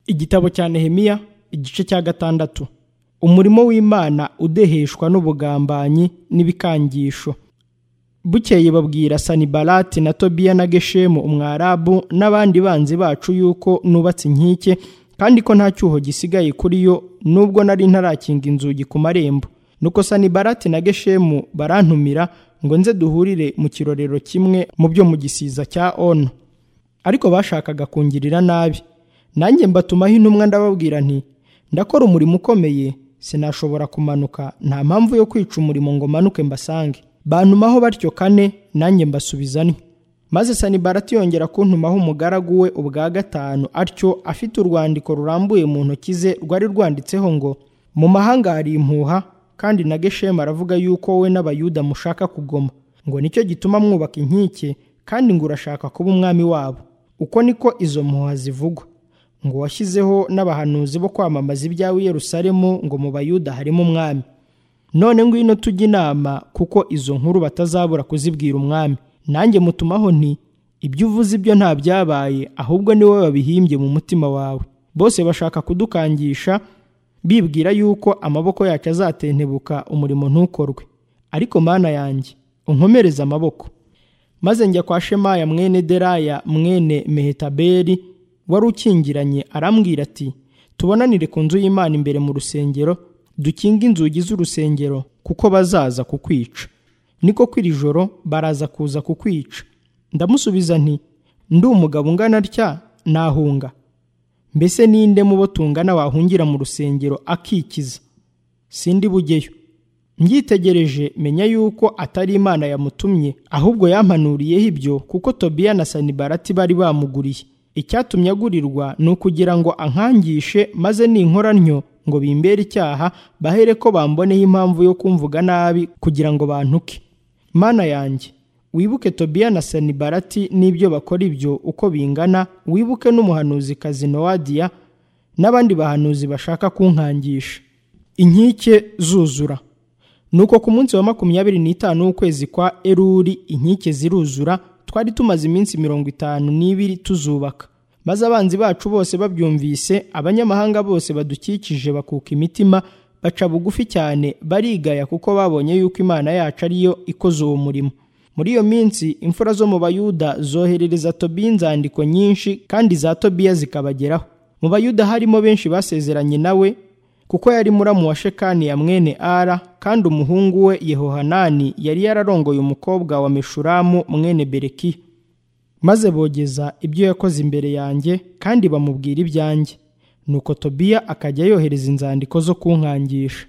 igitabo cya nehemiya igice cya gatandatu umurimo w'imana udeheshwa n'ubugambanyi n'ibikangisho bukeye babwira sanibalati na tobiya na geshemu umwarabu n'abandi banzi bacu yuko nubatse inkike kandi ko nta cyuho gisigaye kuri yo nubwo nari ntarakinga inzugi ku marembo nuko sanibalati na geshemu barantumira ngo nze duhurire mu kirorero kimwe mu byo mu gisiza cya ono ariko bashakaga kungirira nabi nanjye mbatumaho intumwa ndababwira nti ndakora umurimo ukomeye sinashobora kumanuka nta mpamvu yo kwica umurimo ngo manuke mbasange bantumaho batyo kane nanjye mbasubiza nti maze sanibarati yongera kuntumaho umugaragu we ubwa gatanu atyo afite urwandiko rurambuye mu ntoki ze rwari rwanditseho ngo mu mahanga hari impuha kandi na geshemu aravuga yuko we n'abayuda mushaka kugoma ngo nicyo gituma mwubaka inkike kandi ngo urashaka kuba umwami wabo uko niko izo mpuha zivugwa ngo washyizeho n'abahanuzi bo kwamamaza ibyawe i Yerusalemu ngo mu bayuda harimo umwami none ngwino tujye inama kuko izo nkuru batazabura kuzibwira umwami nanjye mutumaho nti ibyo uvuze ibyo nta byabaye ahubwo ni wowe wabihimbye mu mutima wawe bose bashaka kudukangisha bibwira yuko amaboko yacu azatentebuka umurimo ntukorwe ariko mana yanjye unkomereze amaboko maze njya kwa shemaya mwene deraya mwene mehetaberi wari ukingiranye arambwira ati tubonanire ku nzu y'imana imbere mu rusengero dukinge inzugi z'urusengero kuko bazaza kukwica niko kw'iri joro baraza kuza kukwica ndamusubiza nti ndi umugabo ungana atya nahunga mbese ninde mu bo tungana wahungira mu rusengero akikiza sindi bugeyo mbyitegereje menya yuko atari imana yamutumye ahubwo yampanuriyeho ibyo kuko tobiya na sanibarati bari bamuguriye icyatumye agurirwa ni ukugira ngo ankangishe maze ninkora ntyo ngo bimbere icyaha bahere ko bamboneho impamvu yo kumvuga nabi kugira ngo bantuke mana yanjye wibuke tobiya na sanibarati n'ibyo bakora ibyo uko bingana wibuke n'umuhanuzikazi nowadiya n'abandi bahanuzi bashaka kunkangisha inkike zuzura nuko ku munsi wa makumyabiri n'itanu w'ukwezi kwa eruri inkike ziruzura twari tumaze iminsi mirongo itanu n'ibiri tuzubaka maze abanzi bacu bose babyumvise abanyamahanga bose badukikije bakuka imitima baca bugufi cyane barigaya kuko babonye yuko imana yacu ariyo ikoze uwo murimo muri iyo minsi imfura zo mu bayuda zoherereza tobiya inzandiko nyinshi kandi za tobiya zikabageraho mu bayuda harimo benshi basezeranye nawe kuko yari muramu wa shekani ya mwene ara kandi umuhungu we yehohanani yari yararongoye umukobwa wa meshuramu mwene bereki maze bogeza ibyo yakoze imbere yanjye kandi bamubwira ibyanjye nuko tobiya akajya yohereza inzandiko zo kunkangisha